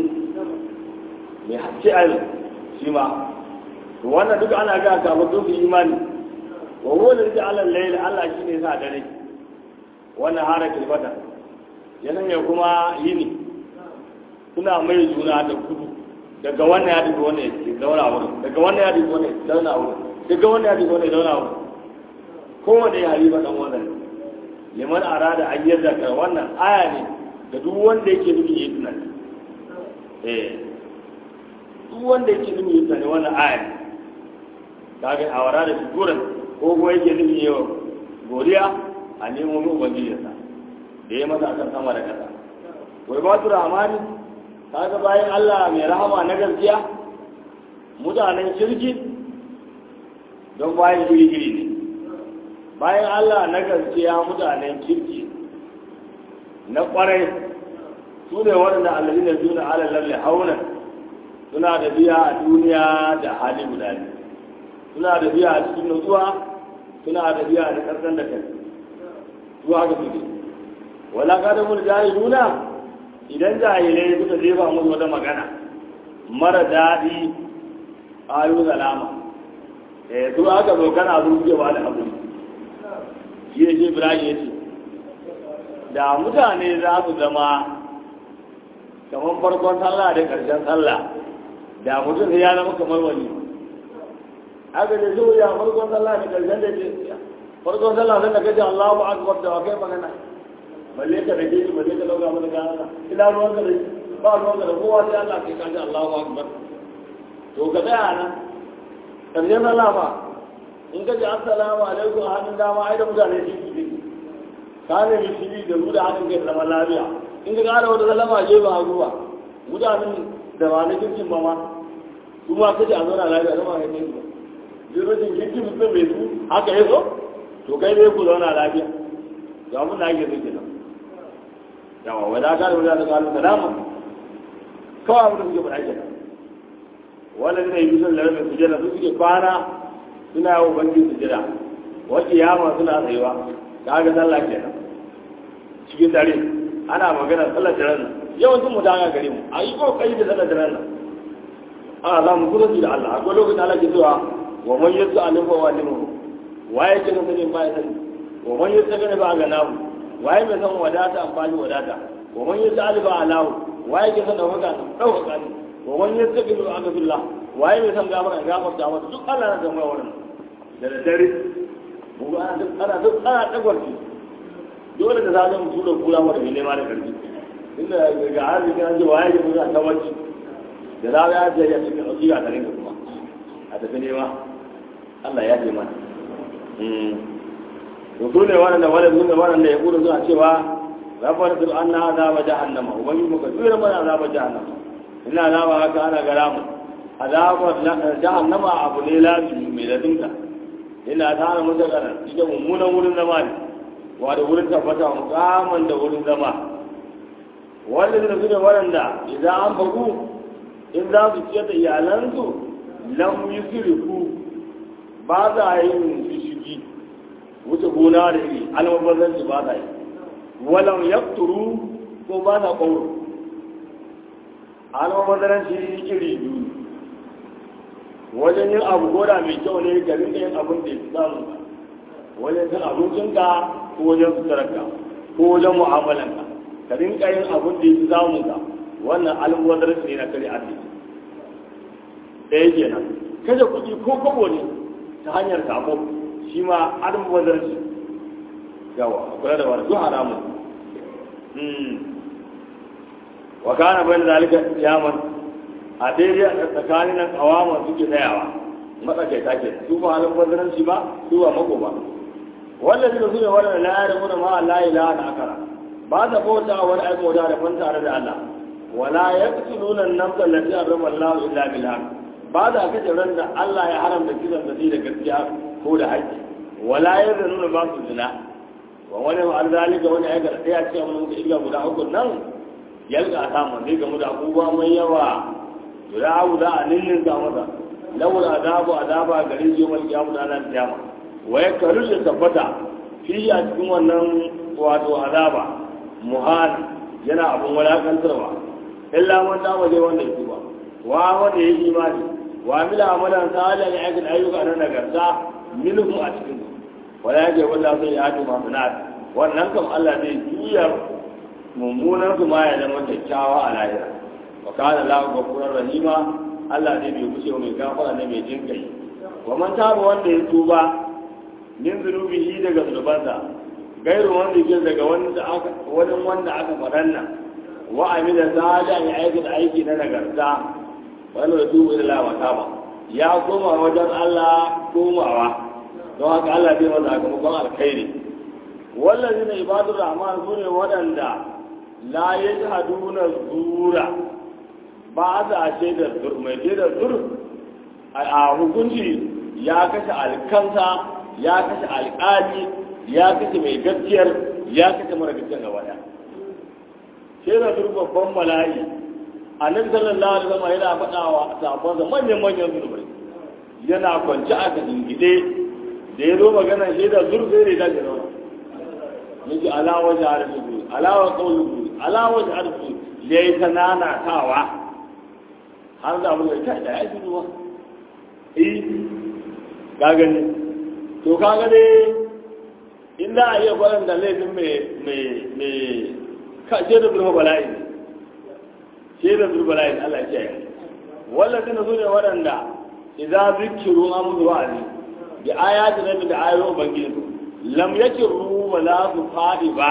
mai haske a shi ma to wannan duka ana ga kafin duk imani wa huwa da Allah layla Allah shi ne sa dare wannan hara kilbata yanan ya kuma yini suna mai juna da kudu daga wannan ya duka wannan ya zauna wurin daga wannan ya duka wannan ya zauna wurin daga wannan ya duka wannan ya zauna wurin kowane ya hariba dan wannan liman arada an yarda ka wannan aya ne da duk wanda yake nufin yi tunani eh duk wanda yake nufin yi tunani wannan aya ne kaga a wara da figuran ko kuma yake nufin yi godiya a nemo min ubangijinsa da ya masa akan sama da ƙasa wai ba su rahamani kaga bayan Allah mai rahama na gaskiya mutanen shirki don bayan iri-iri ne bayan Allah na gaskiya mutanen kirki na kwarai su ne waɗanda allazi na suna ala lalle hauna suna da biya a duniya da hali guda ne suna da biya a cikin nutsuwa suna da biya da ƙarƙar da kai zuwa ga su wala ka da mun jahiluna idan jahilai suka jefa musu wata magana mara daɗi ayu salama eh su aka zo kana zuwa da abu shi ne shi ibrahim ya ce da mutane za su zama kamar farkon sallah da ƙarshen sallah da mutum ya zama kamar wani aka da zuwa ya farkon sallah da ƙarshen da ke farkon sallah sai da kace Allahu akbar da kai magana balle ka da ke balle ka lauga mana gana ina ruwan ka da ba ruwan ka da kowa sai Allah kai kace Allahu akbar to ka tsaya nan ƙarshen sallah ba in ka ji assalamu alaikum a hannun dama ai da mutane shi su ne ka ne mai shi da mu da hannun kai da zaman lafiya in ka ƙara wata sallama je ba ruwa mutanen da ba na kirkin ba ma su ma kace a zauna lafiya zama kai ne ba jirgin kirkin mutum bai su haka ya so to kai ne ku zauna lafiya ga mun da ake zuke nan yawa wadda ka da wadda kalu salama kawai abin da suke faɗa kenan wanda zai yi sun lalata sujada su suke kwana suna yawon bankin sujada wace yama suna tsayuwa ta ga sallah kenan cikin dare ana magana sallar daren nan yawancin mu daga gare mu a yi kokari da sallar daren nan ana za mu kusa da Allah akwai lokacin Allah ke cewa wa man yasu alim fa walimu waye ke nan sanin baya sani wa man yasu gane ba ga namu waye mai san wadata amfani wadata wa man yasu aliba alahu waye ke san dauka dauka ne wa man yasu gane ba ga billah waye mai san gafara gafarta masa duk Allah na zama wannan da daddare mu ana duk ana duk ana dagwarci dole da zalim mu tura kula wa da nema da karfi inda ga arziki an ji waye ke mutu ta wacce da za ya je ya cikin ɗauki a tare da kuma a tafi nema Allah ya ce mana to su ne waɗanda wale su ne waɗanda ya kudu suna cewa rafar su an na azaba jahannama ubangiji muka tura mana azaba jahannama ina azaba haka ana gara mu azabar jahannama abu ne lafi mai ladinka ina ta hana masa kana ita mummunan wurin zama ne wa da wurin tabbata mukaman da wurin zama wanda su ne waɗanda idan an fagu in za su ciyar da iyalansu lam yi siriku ba za a yi shishigi wuce gona da iri almabazanci ba za yi walam yakturu ko ba za ƙwauro almabazanci iri biyu wajen yin abu goda mai kyau ne ga rinka yin abin da ya fi samun ka wajen cin abincinka ko wajen suturarka ko wajen mu'amalanka ka rinka yin abin da ya fi samun ka wannan almubazzaranci ne na kare arziki ɗaya kenan kashe kuɗi ko kobo ne ta hanyar sabo shi ma almubazzaranci yawa kula da wani duk haramun wa kana bayan zalika yaman a daidai a tsakanin nan kawaman suke tsayawa matsakaita ke su ba almubazzaranci ba su ba mako ba wannan suka su ne wannan la ya rabu da ma la ilaha da akara ba ta bauta wani aiko da daban tare da Allah wala yaqtuluna an-nafs allati harrama Allah illa bil haqq ba da kace ran da Allah ya haramta kisan da da gaskiya ko da haƙƙi wala yazununa ba su zina wa wani ma zalika wani aika da ya ce mun ga illa guda uku nan yalga ta mun ne ga mu da abubuwa mai yawa guda abu da annin ga masa lawul azabu azaba gare shi yawmal qiyamah ranar kiyama wa yakaru da tabbata fi a cikin wannan wato azaba muhana yana abun walakantarwa illa man da waje wanda yake ba wa wanda ya yi imani wa mila amalan salihan ya aikata ayyuka na nagarta minhu a cikin su wala yake walla sai ya atu masunat wannan kam Allah zai juya mummunan su ma ya zama kyakkyawa a lahira wa kana lahu ghafurur rahima Allah zai bai kushe mai gafara ne mai jinkai wa man taba wanda ya tuba min zunubihi daga zunubansa gairu wanda ke daga wanda aka wani wanda aka faɗan nan wa amila salihan ya aikata aiki na nagarta wanda da tubu ila wa taba ya koma wajen Allah komawa don haka Allah zai masa sakamakon alkhairi wallazi na ibadur rahman su ne waɗanda la yajhaduna zura ba za a shaidar zur mai shaidar zur a hukunci ya kashe alkansa ya kashe alƙali ya kashe mai gaskiyar ya kashe mara gaskiyar gaba ɗaya shaidar zur babban mala'i annabi sallallahu alaihi wasallam yana faɗa wa sahabbansa manyan manyan zurbai yana kwance a cikin gide da ya zo magana shaidar zur sai da ya zauna yake alawa jihar su alawa kawai alawa jihar su ya yi ta nanatawa har da abin da ta da ya ji ruwa eh ka gani to ka ga dai in da a iya kwanan da laifin mai mai mai ka ce da zurfa bala'i ce da zurfa bala'i Allah ya kiyaye wallahi na ne waɗanda idan zikiru an musu wa'azi bi ayati nabi da ayoyin ubangiji lam yakiru wa la su fadi ba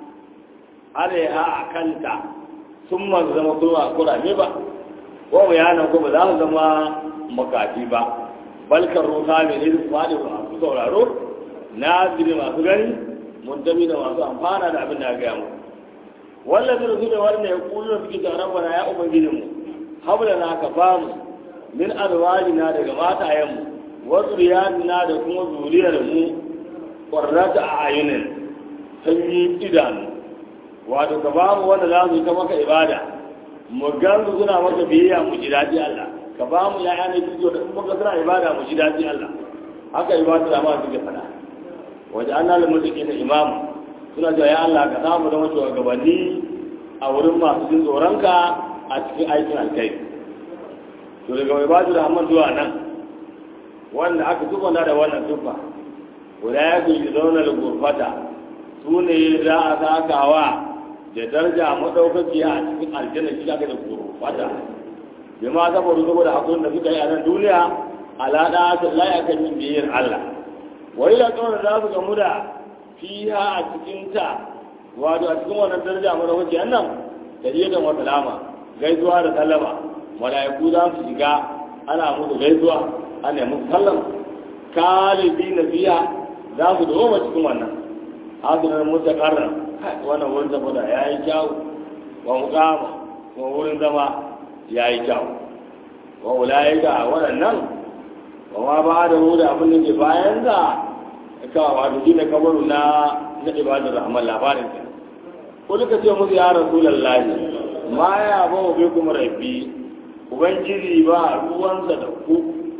alaiha a kanta sun ma zama kurame ba ko bayanan ko ba za su zama makafi ba balkar ruka mai ne su faɗi ba masu sauraro na ziri masu gani muntami da masu amfana da abin da ya gaya mu wallan zira su ne wanda ya kulu da suke taron bana ya ubangijinmu habla na ka ba mu min azwajina daga matayenmu wa zuriyatina da kuma zuriyar mu qurrata a ayunin sanyi idanu wato ka ba mu wanda za su yi ta maka ibada mu gansu suna maka biyayya mu ji daɗi Allah ka ba mu ya'ya ne kiyo da in muka suna ibada mu ji daɗi Allah haka ibadu da ma suke faɗa waje an nalin mutuki na imam suna cewa ya Allah ka samu da mutuwa gabanni a wurin masu jin tsoronka a cikin aikin alkai to daga ibadu da hamman zuwa nan wanda aka tufana da wannan tufa guda ya fi zauna da gurfata su ne za a sakawa da daraja maɗaukaki a cikin aljanna shi aka da gurfata bi ma saboda saboda hakurin da suka yi a nan duniya alaɗa ta laye akan yin biyayyar Allah wai da kawai za su gamu da fiha a cikin ta wato a cikin wannan daraja maɗaukaki nan da da wata lama gaisuwa da sallama mala'iku za su shiga ana musu gaisuwa ana yi musu sallama kalibi na fiya za su doma cikin wannan hasunan mutakarrar wannan wurin zama da ya yi kyau wa mukama wa wurin zama ya yi kyau wa wulaye ga waɗannan wa ma ba da mu da abin da ke bayan da ka wato shi ne kabaru na na ibadar rahman labarin ka ko duka ce musu ya rasulallahi ma ya ba mu bai kuma rabbi ubangiji ba ruwansa da ku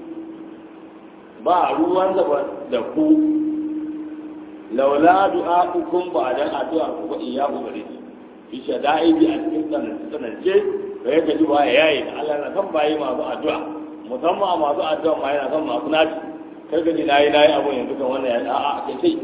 ba ruwansa da ku laula du'a'ukum ba dan addu'a ku ba iya ku gare shi fi shada'idi a cikin tsanance tsanance da ya gaji ba ya yi da Allah na san bayi masu addu'a musamman masu addu'a ma yana son masu naci kar ka ji nayi nayi abun yanzu kan wannan ya a'a kai sai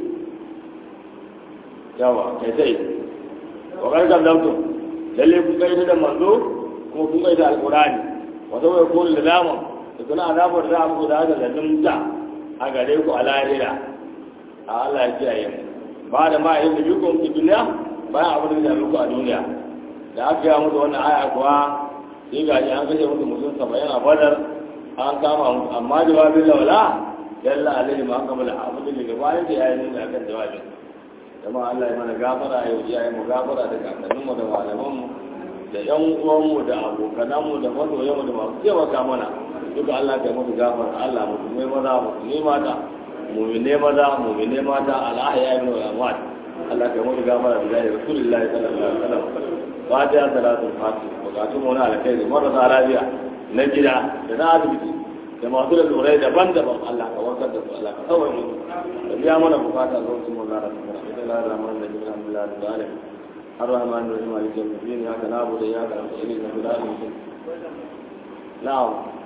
yawa kai sai wa kar kan dauto lalle kun kai da manzo kuma kun kai da alqur'ani wa saboda ko da dama da kuna azabar da abu da haka da dumta a gare ku a lahira a Allah ya kiyaye mu ba da ma yin da bikon ki duniya bayan abin da ya muku a duniya da aka yi musu wannan aya kuwa sai ga an kashe musu mutum saba'in a badar an kama musu amma jawabin laula yalla alaihi ma kama da abin da daga bayan da yayi nuna akan jawabin jama'a Allah ya mana gafara ya yi ya mu gafara da kakanninmu da malamanmu da yan uwanmu da abokananmu da masoyanmu da masu taimaka mana duka Allah ka yi musu gafara Allah musulmai maza musulmai mata mumine maza mumine mata al'ahya ibn al-amwat Allah ka mutu gafara da zai rasulullahi sallallahu alaihi wasallam fatiha salatul fatih bukatun mu na alkhairi marasa lafiya na gida da na asibiti da masu da tsorai daban-daban Allah ka warkar da su Allah ka kawai musu da biya mana bukata lokacin mu zara su mura ita lara rahman da jibin alhamdulillah da zalim الرحمن الرحيم مالك يوم الدين اياك نعبد واياك نستعين اهدنا الصراط المستقيم نعم